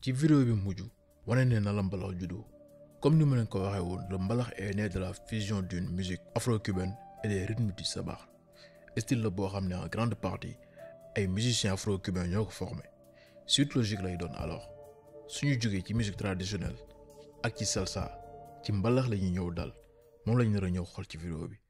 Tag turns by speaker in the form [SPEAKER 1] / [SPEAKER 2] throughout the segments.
[SPEAKER 1] ci vidéo bi mujj wane ne na la mbalax juddoo comme ni ma leen ko waxee woon le mbalax est né de la fusion d'une musique afro-cubaine et des rythmes du sabar style la boo xam ne en grande partie ay musiciens afro-cubains ñoo ko formé suite logique lay doon alors suñu jógee ci musique traditionnelle ak ci salsa ci mbalax la ñuy ñëw dal moom lañ nar a ñëw xool ci vidéo bi.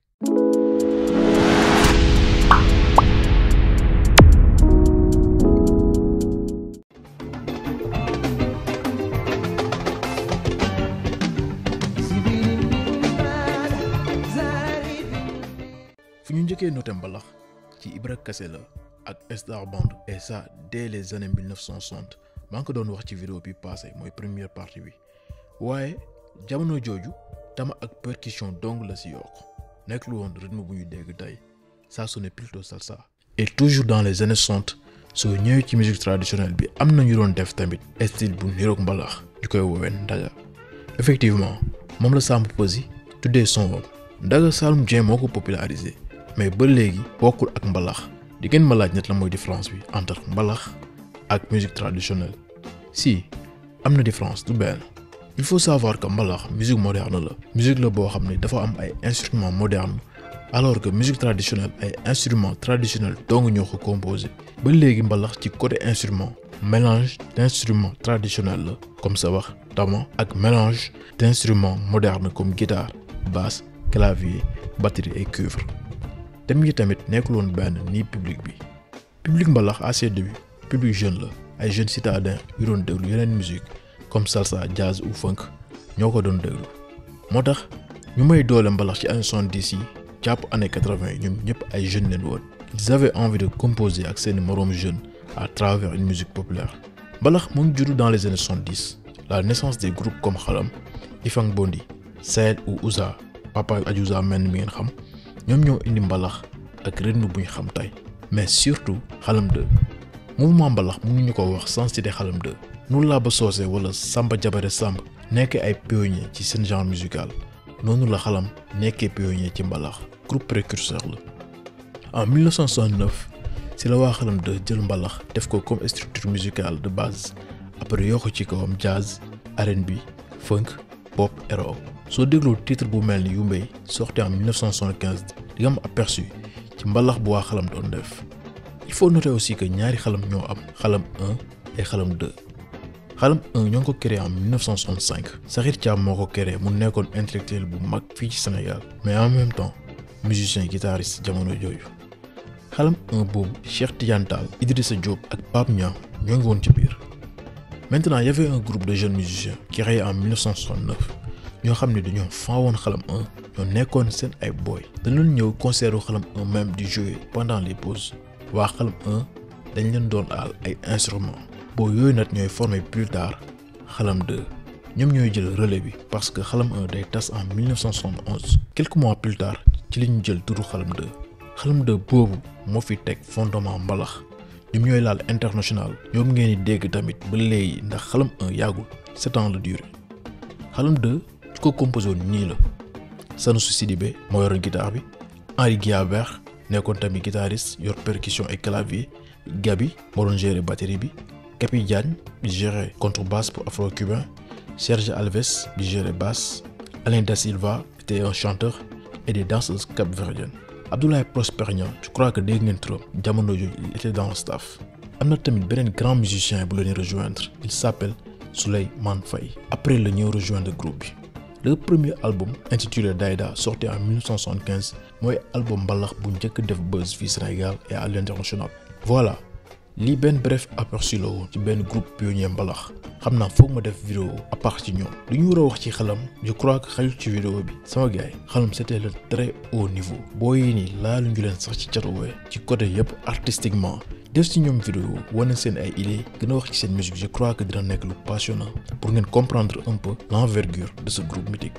[SPEAKER 1] fu ñu njëkkee noté mbalax ci Ibra Kassé la ak Star Band et ça dès les années 1960 maa ngi ko doon wax ci vidéo bi passé mooy première partie bi waaye jamono jooju tama ak percussion dong la si yokk nekk lu woon rythme bu ñu dégg tey ça sonnait plutôt salsa. et toujours dans les années 60 soo ñëwee ci musique traditionnelle bi am na ñu doon def tamit style bu niroog mbalax ñu koy woowee ndaga effectivement moom la Samb Peuzzi tuddee son boobu ndaga Saloum Dieng moo ko popularisé mais ba léegi bokkul ak mbalax di ngeen ma laaj ñett la mooy différence bi entre mbalax ak musique traditionnelle si am na différence du benn il faut savoir que mbalax musique moderne la musique la boo xam ne dafa am ay instruments modernes alors que musique traditionnelle ay instruments traditionnels dong ñoo ko composé ba léegi mbalax ci côté instrument mélange d'instruments traditionnels la comme sa wax tama ak mélange d'instruments modernes comme guitare basse clavier batterie et cuivre thème yi tamit nekkul woon benn nii public bi public mbalax à ses débuts public jeune la ay jeunes citadins yu doon déglu yeneen musique comme salsa jazz ou funk ñoo ko doon déglu moo tax ñu may doole mbalax ci année soixante-dix yi jàpp année quatre-vingt yi ñoom ñëpp ay jeunes leen woon ils avaient envie de composer ak seeni moroom jeunes à travers une musique populaire mbalax mu ngi juddu dans les années soixante-dix la naissance des groupes comme xalam Ifang Bondi Saed ou Ouza Papa Adiouza mel mi ngeen xam ñoom ñoo indi mbalax ak rythme bu ñu xam tey mais surtout xalam 2 mouvement mbalax mënuñu ko wax sans citer xalam 2 nu laa ba soosee wala Samba Jabare Samb nekk ay pionniers ci seen genre musical noonu la xalam nekkee pionnier ci mbalax groupe précurseur la en 1969 si la waa xalam 2 jël mbalax def ko comme structure musicale de base après yokk ci kawam jazz R&B funk pop et rock soo dégloo titre bu mel ni Yumbey sorti en 1975 di nga am aperçu ci mbalax bu waa xalam doon def il faut noter aussi que ñaari xalam ñoo am xalam 1 et xalam 2 xalam 1 ñoo ngi ko créé en 1965 Sakhir Thiam moo ko créé mu nekkoon intellectuel bu mag fii ci Sénégal mais en même temps musicien guitariste jamono jooju xalam 1 boobu Cheikh Tidiane Tall Idrissa Diop ak Pape Niang ñoo ngi woon ci biir maintenant y avait un groupe de jeunes musiciens créé en 1969 ñoo xam ne dañoo fan woon xalam 1 ñoo nekkoon seen ay boy dañu ñëw concert xalam 1 même di jouer pendant les pauses waa xalam 1 dañ leen doon aal ay instruments boo yooyu nag ñooy formé plus tard xalam 2 ñoom ñooy jël relais bi parce que xalam 1 day tas en 1971 quelques mois plus tard ci li ñu jël turu xalam 2 xalam 2 boobu moo fi teg fondement mbalax ñoom ñooy laal international ñoom ngeen di dégg tamit ba léegi ndax xalam 1 yàggul sept ans la durée xalam 2 ci ko composé woon nii la Sanoussi Sidibé moo yoroon guitare bi Henri Guiabert nekkoon tamit guitariste yor percussion et clavier Gabi moo doon gérer batterie bi Capi Diagne bi gérer contrebasse pour afro-cubain Serge Alves bi gérer basse Alain Da Silva était un chanteur et des danseuses cap-verdiennes Abdoulaye Prosper Niang je crois que dégg ngeen turam jamono jooju il était dans le staff am na tamit beneen grand musicien bu leen rejoindre il s'appelle Souleymane Faye après la ñëw rejoindre groupe bi le premier album intitulé Daïda sorti en 1975 mooy album mbalax bu njëkk def buzz fii Sénégal et à l'international voilà lii benn bref aperçu la woon ci benn groupe pionnier mbalax xam naa foog ma def vidéo à part ci ñoom lu ñu war a wax ci xalam je crois que xajul ci vidéo bi sama gars yi xalam c'était le très haut niveau boo yi nii laalu ñu leen sax ci catuwee ci côté yëpp artistiquement def ci ñoom vidéo wane seen ay idées gën a wax ci seen musique je crois que dina nekk lu passionnant pour ngeen comprendre un peu l'envergure de ce groupe mythique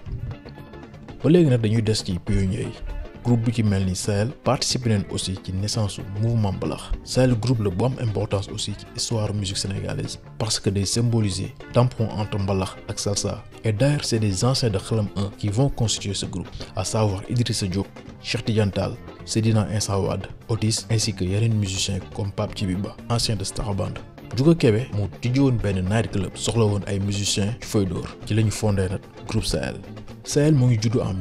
[SPEAKER 1] ba léegi nag dañuy des ci pionniers yi groupe bi ci mel ni Sahel participer nañ aussi ci naissance su mouvement mbalax Sahel groupe la bu am importance aussi ci histoire musique sénégalaise parce que day symboliser tampon entre mbalax ak salsa et d'ailleurs c'est des anciens de xalam 1 qui vont constituer ce groupe à savoir Idrissa Diop Cheikh Tidiane Tall Seydina Insa Wade Otis ainsi que yeneen musiciens comme Pape Djiby Ba ancien de Star Band Juga Kebe mu tijji woon benn night club soxla woon ay musiciens ci fay dóor ci la ñu fondé nag groupe Sahel Sahel moo ngi juddu en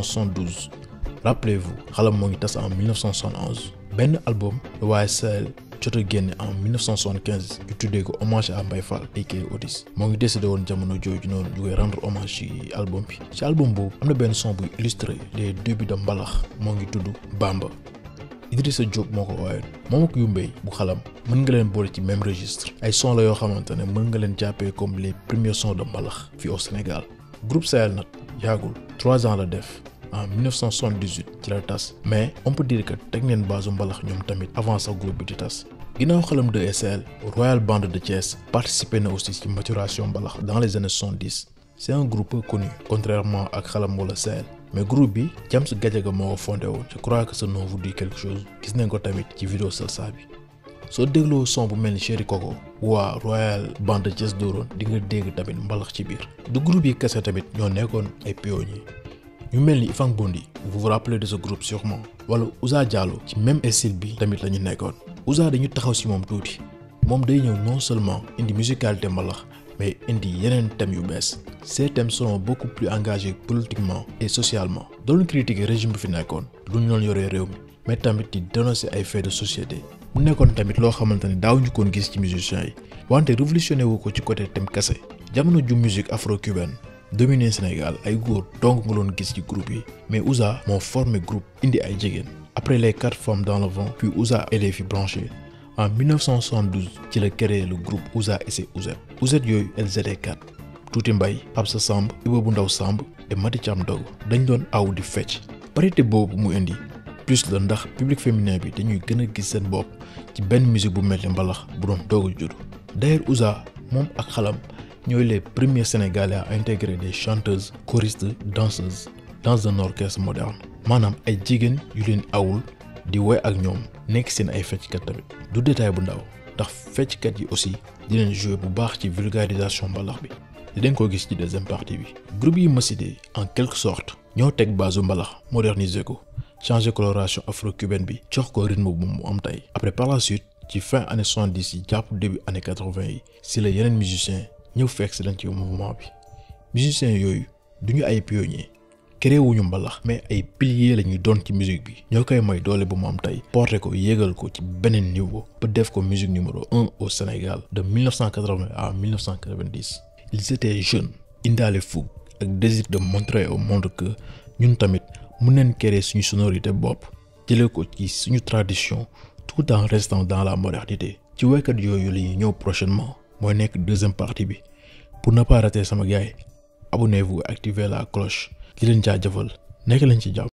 [SPEAKER 1] 1972 rappelez-vous xalam moo ngi tas en 1971 benn album la waaye Sahel jot a génne en 1975 ñu tuddee ko hommage à Mbaye Fall aka Otis moo ngi décédé woon jamono jooju noonu ñu koy rendre hommage ci album bi ci album boobu am na benn son buy illustré les débuts de mbalax moo ngi tudd Bamba Idrissa Diop moo ko waayoon moom ak Yumbey bu xalam mën nga leen boole ci même registre ay son la yoo xamante ne mën nga leen jàppee comme les premiers sons de mbalax fii au Sénégal groupe Sahel nag yaagul trois ans la def en 1978 ci la tas mais on peut dire que teg neen base mbalax ñoom tamit avant sax groupe bi di tas ginnaaw xalam de SL Royal Band de Thiès participé na aussi ci maturation mbalax dans les années 70 c'est un groupe peu connu contrairement ak xalam wala Sahel mais groupe bi James Gadiaga moo ko fondé woon je crois que ce nom vous dit quelque chose gis nañ ko tamit ci vidéo Salsa bi soo dégloo son bu mel ni Chéri Coco waa Royal Band de Thiès dooroon di nga dégg tamit mbalax ci biir du groupe yi kese tamit ñoo nekkoon ay pionniers ñu mel ni Ifang Bondi vous vous rappelez de ce groupe sûrement wala Ouza Diallo ci même style bi tamit la ñu nekkoon Ouza dañu taxaw ci moom tuuti moom day ñëw non seulement indi musicalité mbalax mais indi yeneen thèmes yu bees ces thèmes seront beaucoup plus engagés politiquement et socialement doon critiquer régime bi fi nekkoon lu ñu doon yoree réew mi mais tamit di dénoncer ay faits de société mu nekkoon tamit loo xamante ne daawuñu koon gis ci musiciens yi wante révolutionné wu ko ci côté thème kese jamono ju musique afro-cubaine dominé Sénégal ay góor donc nga doon gis ci groupe yi mais Ouza moo formé groupe indi ay jigéen après les quatre femmes dans le vent puis Ouza et les filles branchées en 1972 ci la créé le groupe Ouza et ses Ouzet Ouzet yooyu elles étaient quatre Tuuti Mbay Absa Samb Iba bu Ndaw Samb et Mati Thiam Dogo dañ doon aw di fecc parité boobu mu indi plus la ndax public féminin bi dañuy gën a gis seen bopp ci benn musique bu mel ni mbalax bu doon doog a juddu d'ailleurs Ouza moom ak xalam ñooy les premiers sénégalais à intégrer des chanteuses choristes danseuses dans un orchestre moderne maanaam ay jigéen yu leen awul di woy ak ñoom nekk seen ay fecckat tamit du détail bu ndaw ndax fecckat yi aussi di leen jouer bu baax ci vulgarisation mbalax bi dinañ ko gis ci deuxième partie bi groupe yi ma cité en quelque sorte ñoo teg base mbalax moderniser ko changer coloration afro-cubaine bi jox ko rythme bu mu am tey après par la suite ci fin année 70 yi jàpp début année 80 yi si la yeneen musiciens ñëw fekk si leen ci mouvement bi musiciens yooyu duñu ay pionniers créé wuñu mbalax mais ay piliers la ñuy doon ci musique bi ñoo koy may doole bu mu am tey porté ko yéegal ko ci beneen niveau ba def ko musique numéro un au Sénégal de 1980 à 1990 ils étaient jeunes indaale fougue ak désir de montrer au monde que ñun tamit mën nañ créer suñu sonorité bopp jëlee ko ci suñu tradition tout en restant dans la modernité ci waykat yooyu la ñuy ñëw prochainement mooy nekk deuxième partie bi pour ne pas rater sama gars yi abonnez-vous et activez la cloche di leen jaajëfal nekk leen ci jàmm